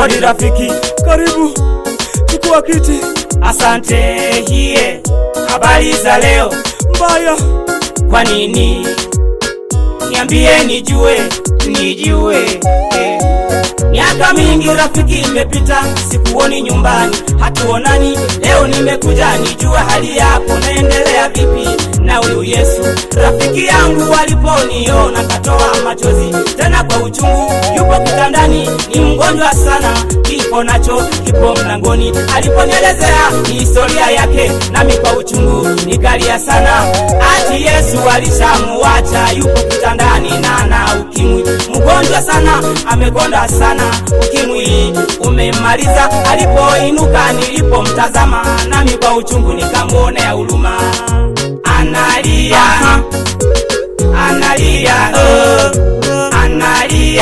Hodi rafiki, Karibu, chukua kiti. asante. Hiye, habari za leo? Mbaya, Kwa nini? Niambie nijue, nijue. Eh. Miaka mingi rafiki imepita, sikuoni nyumbani, hatuonani. Leo nimekuja nijue hali yako, naendelea vipi na huyu Yesu rafiki yangu. Aliponiona katoa machozi tena kwa uchungu, yupo kitandani, ni mgonjwa sana, kifo nacho kipo mlangoni. Aliponielezea historia yake, nami kwa uchungu nikalia sana, ati Yesu alishamuacha, yupo kitandani na na ukimwi, mgonjwa sana, amekonda sana, ukimwi umemmaliza. Alipoinuka nilipomtazama, nami kwa uchungu nikamwonea huruma, analia analia oh, analia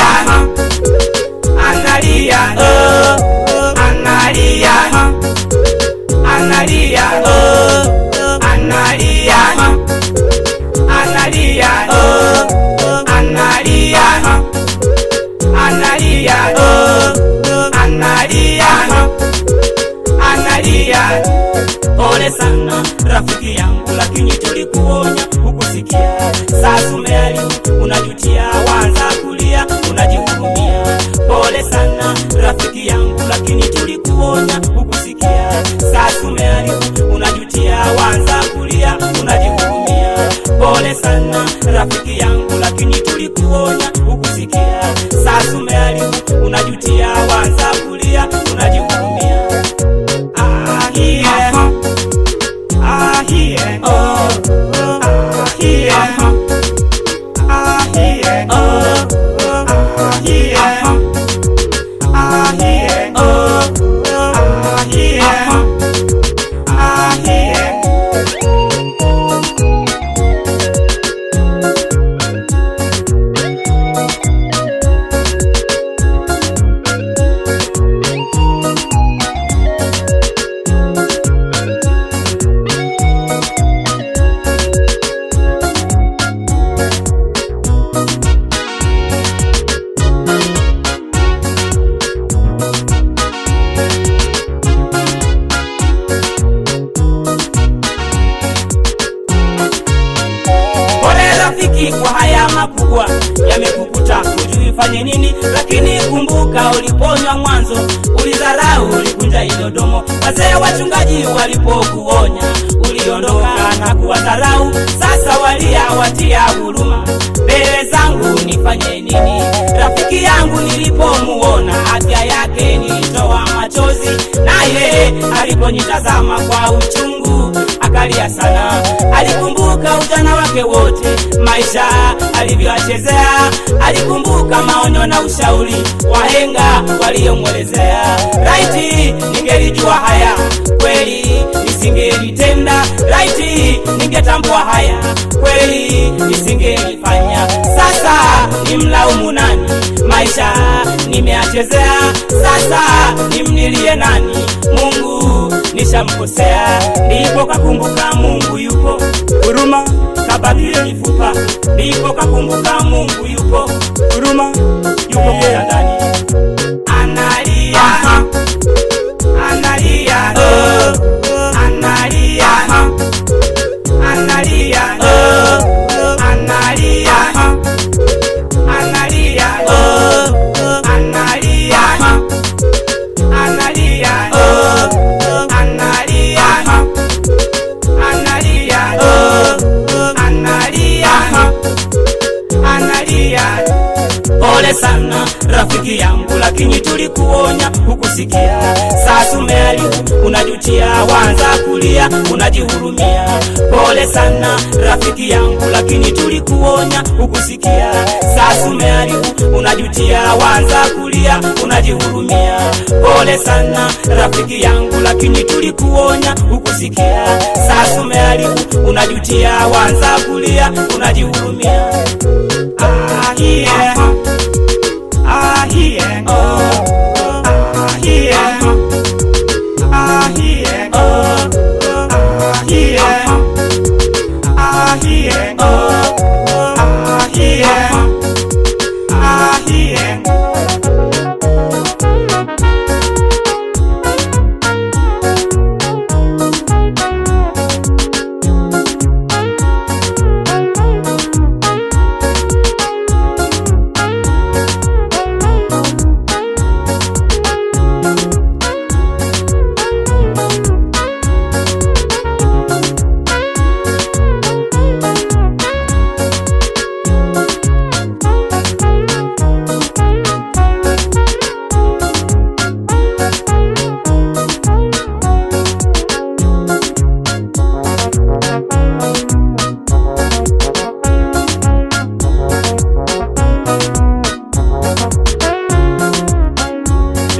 analia oh, analia analia oh, analia analia oh, analia analia oh, analia analia pole sana rafiki yangu lakini tulikuonya hukusikia sasa umeharibu unajutia wanza kulia unajihurumia pole sana rafiki yangu lakini tulikuonya hukusikia sasa umeharibu unajutia wanza kulia unajihurumia pole sana rafiki yangu lakini tulikuonya hukusikia sasa umeharibu unajutia wanza kulia unajihurumia ah, yeah. Ah, yeah. Oh, ah, yeah. Ah, yeah. Oh, ah, yeah. Ah, yeah. Oh, ah, yeah. Ah, yeah. Pole rafiki kwa haya makubwa yamekukuta, hujui fanye nini, lakini kumbuka uliponywa mwanzo, ulidharau, ulikunja idodomo. Wazee wachungaji walipokuonya, uliondoka na kuwadharau. Sasa walia watia huruma, mbele zangu nifanye nini? Rafiki yangu nilipomuona afya yake nilitoa machozi, naye aliponitazama kwa uchungu akalia sana. Alikumbuka ujana wake wote, maisha alivyoachezea. Alikumbuka maonyo na ushauri wahenga waliomwelezea. Raiti, ningelijua haya kweli nisingelitenda. Raiti, ningetambua haya kweli nisingelifanya. Sasa nimlaumu nani? Maisha nimeachezea, sasa nimnilie nani? Mungu nishamkosea, ndipo kakumbuka Mungu yupo, huruma kabadili mifupa, ndipo kakumbuka Mungu yupo, huruma yupo kitandani, analia analia oh, analia analia oh, analia analia oh, analia analia oh, analia analia oh, analia analia pole sana rafiki yangu lakini tulikuonya hukusikia sasa umeharibu unajutia wanza kulia unajihurumia pole sana rafiki yangu lakini tulikuonya hukusikia sasa umeharibu unajutia wanza kulia unajihurumia pole sana rafiki yangu lakini tulikuonya hukusikia sasa umeharibu unajutia wanza kulia unajihurumia ah, yeah. Ah, yeah. Oh, ah, yeah. Ah, yeah. Oh, ah, yeah. Ah, yeah. Oh, ah, yeah. Ah, yeah.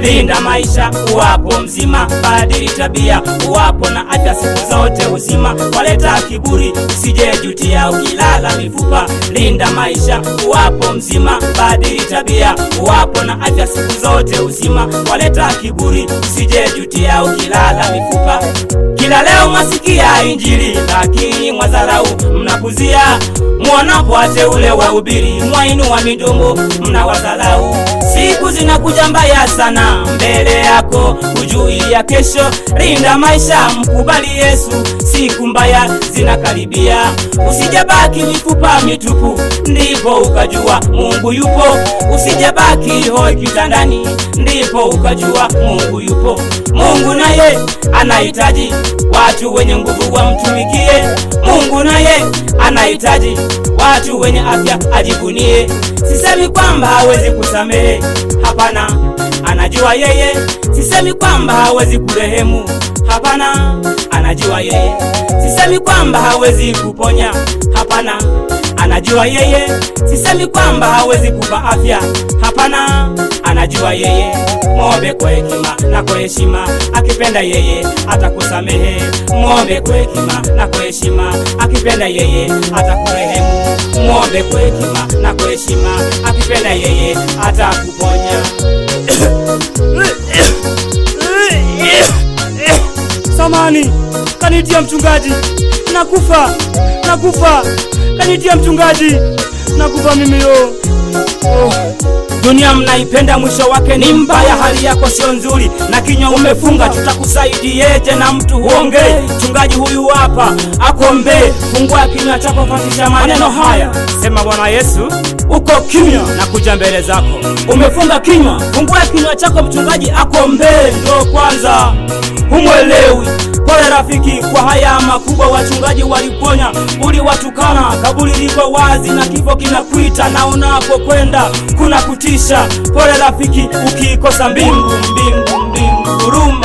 linda maisha uwapo mzima badili tabia uwapo na afya siku zote uzima waleta kiburi usijejutia ukilala mifupa linda maisha uwapo mzima badili tabia uwapo na afya siku zote uzima waleta kiburi usijejutia ukilala mifupa kila leo mwasikia injili lakini mwadharau mnapuzia mwonapo wateule wa ubiri mwainua midomo mnawadharau siku zinakuja mbaya sana mbele yako hujui ya kesho linda maisha mkubali yesu siku mbaya zinakaribia usijabaki mifupa mitupu ndipo ukajua mungu yupo usijabaki hoi kitandani ndipo ukajua mungu yupo mungu naye anahitaji watu wenye nguvu wamtumikie mungu naye anahitaji watu wenye afya ajivunie sisemi kwamba hawezi kusamehe hapana anajua yeye sisemi kwamba hawezi kurehemu hapana anajua yeye sisemi kwamba hawezi kuponya hapana anajua yeye sisemi kwamba hawezi kupa afya hapana anajua yeye mwombe kwa hekima na kwa heshima akipenda yeye atakusamehe mwombe kwa hekima na kwa heshima akipenda yeye atakurehemu mwombe kwa hekima na kwa heshima akipenda yeye atakuponya samani kanitia mchungaji nakufa nakufa kanitia mchungaji nakufa mimi yo oh. dunia mnaipenda mwisho wake ni mbaya hali yako sio nzuri na kinywa umefunga tutakusaidieje na mtu huongee mchungaji huyu hapa akombee fungua kinywa chako fatisha maneno haya sema bwana yesu uko kimya na kuja mbele zako umefunga kinywa fungua kinywa chako mchungaji akombee ndo kwanza humwelewi pole rafiki kwa haya makubwa wachungaji waliponya uliwatukana kaburi liko wazi na kifo kinakuita na unapokwenda kuna kutisha pole rafiki ukiikosa mbingu mbingu mbingu huruma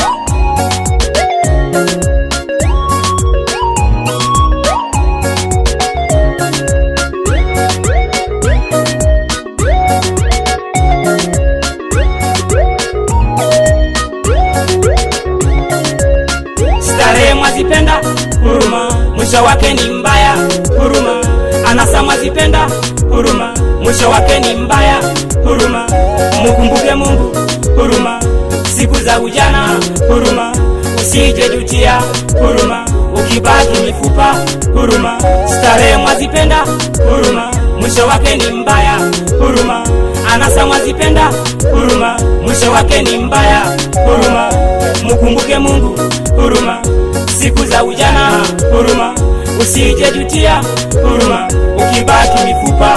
starehe mwazipenda huruma mwisho wake ni mbaya huruma anasa mwazipenda huruma mwisho wake ni mbaya huruma mukumbuke mungu huruma siku za ujana huruma usije jutia huruma ukibaki mifupa huruma starehe mwazipenda huruma mwisho wake ni mbaya huruma anasa mwazipenda huruma mwisho wake ni mbaya huruma mukumbuke mungu huruma siku za ujana huruma usije jutia huruma ukibaki mifupa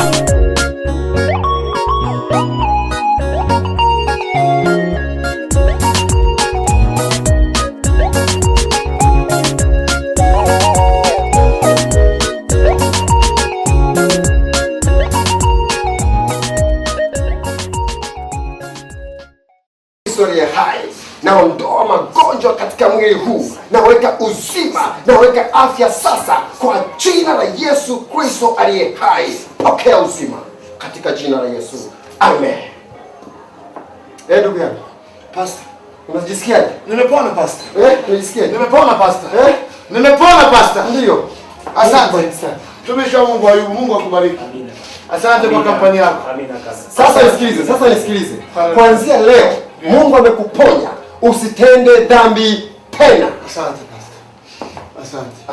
historia hai naondoa magonjwa katika mwili huu naweka uzima naweka afya sasa kwa jina la yesu kristo aliye hai pokea uzima katika jina la yesu amen Eh, ndugu yangu Pastor, unajisikiaje nimepona pastor. eh, unajisikiaje Nimepona pastor. eh? Nimepona pastor. ndiyo Asante. Tumishi wa Mungu Ayubu, Mungu akubariki. Asante kwa kampani yako. sasa nisikilize sasa nisikilize kuanzia leo mungu amekuponya usitende dhambi tena Asante pastor. Asante.